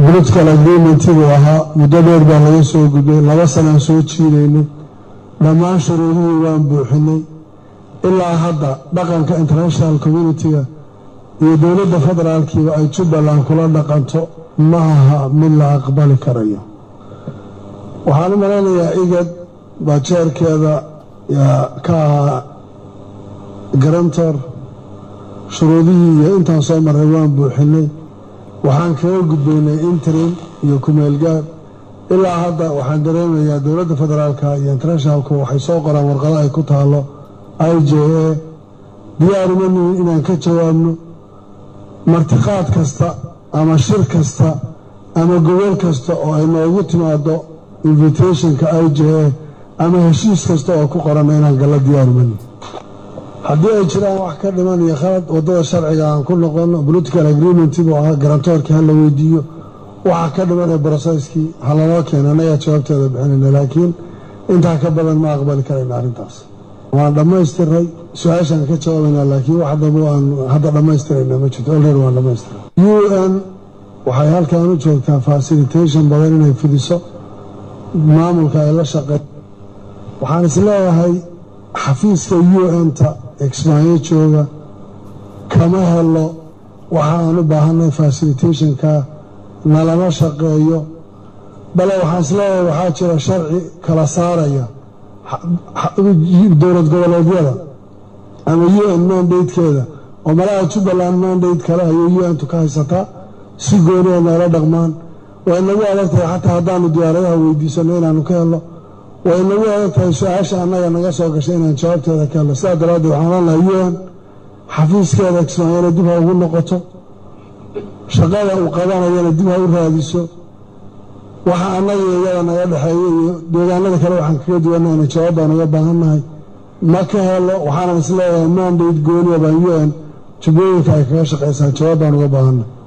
political agreementiguu ahaa muddo dheer baa laga soo gudbay laba sanaan soo jiidaynay dhammaan shuruudihii waan buuxinay ilaa hadda dhaqanka international communitiga iyo dowladda federaalkiiba ay jubbaland kula dhaqanto ma aha mid la aqbali karayo waxaan u malaynayaa igad baa jeerkeeda ka ahaa garantor shuruudihii iyo intaan soo marray waan buuxinay waxaan kaga gudbaynay interim iyo kumeelgaad ilaa hadda waxaan dareemayaa dowladda federaalka iyo internationalku waxay soo qoraan warqado ay ku taalo i j a diyaaruma nihin inaan ka jawaabno martiqaad kasta ama shir kasta ama gobol kasta oo ay noogu timaado invitationka i j a ama heshiis kasta oo ku qoranna inaan galla diyaaruma nihin haddii ay jiraan wax ka dhiman iyo khalad waddada sharciga aan ku noqono political agreement buu ahaa garantoorkii hala weydiiyo waxa ka dhiman ee broseskii halaloo keena annagaa jawaabteeda bixinayna laakiin intaa ka badan ma aqbali karayna arrintaas waan dhammaystiray su-aashaan ka jawaabaynaa laakiin wax dambe aan hadda dhammaystirayna ma jirto olreer waan dhammaystiray u n waxay halkan u joogtaa facilitation badan inay fidiso maamulka ay la shaqeyn waxaan isleeyahay xafiiska u n-ta exmaayo jooga kama helo waxa aan u baahanay facilitationka nalama shaqeeyo bale waxaan isleeyahay waxaa jira sharci kala saaraya dowlad goboleedyada ama u n mandatekeeda oo malaha jubbaland mandate kale ayay u n-tu ka haysataa si gooniya noola dhaqmaan way nagu adag tahay xataa haddaanu diyaaradaha weydiisano inaanu ka helno way nagu adag tahay su-aasha annaga naga soo gashay inaan jawaabteeda ka helno sidaa daraaddeed waxaan ohan lahaa u n xafiiskeeda kismaayana dib ha ugu noqoto shaqada uu qabanayana dib ha u raadiso waxa annaga iyada naga dhexeeya iyo deegaanada kale waxaan kaga duwanahayna jawaab baan uga baahannahay ma ka helo waxaanan isleeyahay mandate gooniya baan u n jubbooyinka ay kaga shaqaysaa jawaab baan uga baahannahay